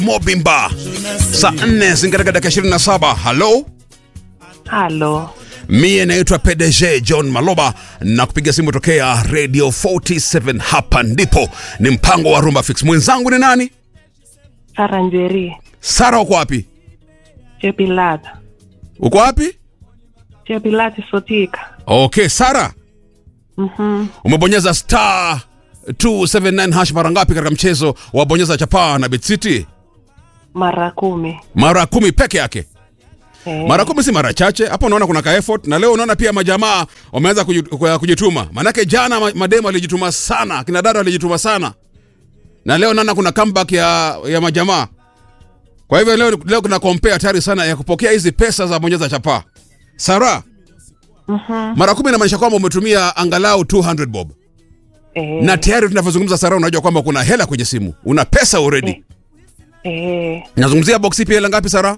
Mobimba saa 4 zingatika dakika 27. Halo, Halo, mie naitwa PDG John Maloba na kupiga simu tokea Radio 47. Hapa ndipo ni mpango wa Rumba Fix. Mwenzangu ni nani? Sara Njeri, Sara, uko wapi? Chepilat, Uko wapi? Chepilat Sotika. Okay, Sara, Mhm. umebonyeza star 279 hash mara ngapi katika mchezo wa bonyeza chapaa na Bet City? Mara kumi. Mara kumi peke yake. Eh, Mara kumi si mara chache. Hapo unaona kuna ka effort, na leo unaona pia majamaa wameanza kuji- kwa- kujituma. Maanake jana ma- mademu alijituma sana, kina dada walijituma sana, na leo naona kuna comeback ya, ya majamaa. Kwa hivyo leo, leo kuna compare hatari sana ya kupokea hizi pesa za bonyeza chapaa. Sara, mhm. mara kumi inamaanisha kwamba umetumia angalau 200 bob, Eh, na tayari tunavyozungumza Sara, unajua kwamba kuna hela kwenye simu, una pesa already. eh, Nazungumzia box ipi, hela ngapi Sara?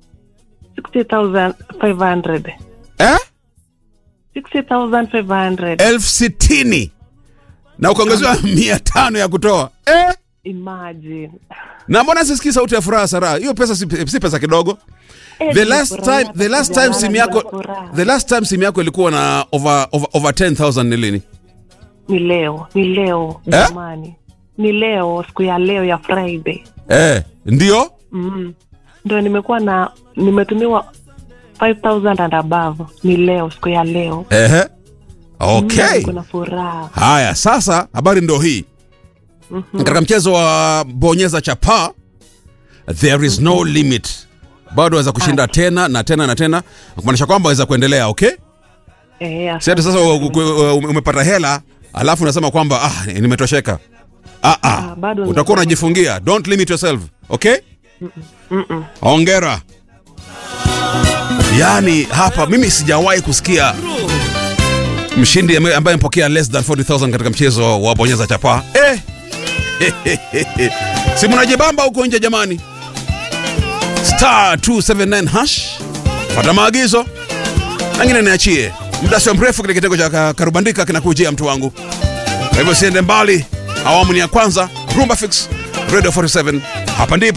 60,500. Eh? 60,500. elfu sitini na ukaongezewa mia tano ya kutoa eh? Imagine. na mbona sisikii sauti ya furaha Sara? Hiyo pesa si, si pesa kidogo. Eh, The last nilifurahia time, the last time kujalala simu bila yako furaha. the last time simu yako ilikuwa na over over, over 10000 ni lini? Ni leo, ni leo Eh? jamani. Ni leo, siku ya leo ya Friday. Eh, ndio Mm. Ndio nimekuwa na nimetumiwa 5000 and above. Ni leo, siku ya leo. ehe. Okay. Kuna furaha. Haya, sasa habari ndo hii. Katika mchezo wa bonyeza chapa there is no limit. Bado waweza kushinda tena na tena na tena, kumaanisha kwamba waweza kuendelea, okay? Eh, Si ati sasa u- u- u- umepata hela alafu unasema kwamba ah, nimetosheka. Ah, ah. Ah, bado Utakuwa unajifungia. Don't limit yourself. Okay? Mm-mm. Hongera. Yaani hapa mimi sijawahi kusikia mshindi ame- ambaye amepokea less than 40000 katika mchezo wa bonyeza chapa. Eh. si mnajibamba huko nje jamani. Star 279 hash. Pata maagizo. Nangine niachie. Muda sio mrefu kile kitengo cha ka- karubandika kinakujia mtu wangu. Kwa hivyo siende mbali. Awamu ni ya kwanza. Rumba Fix Radio 47. Hapa ndipo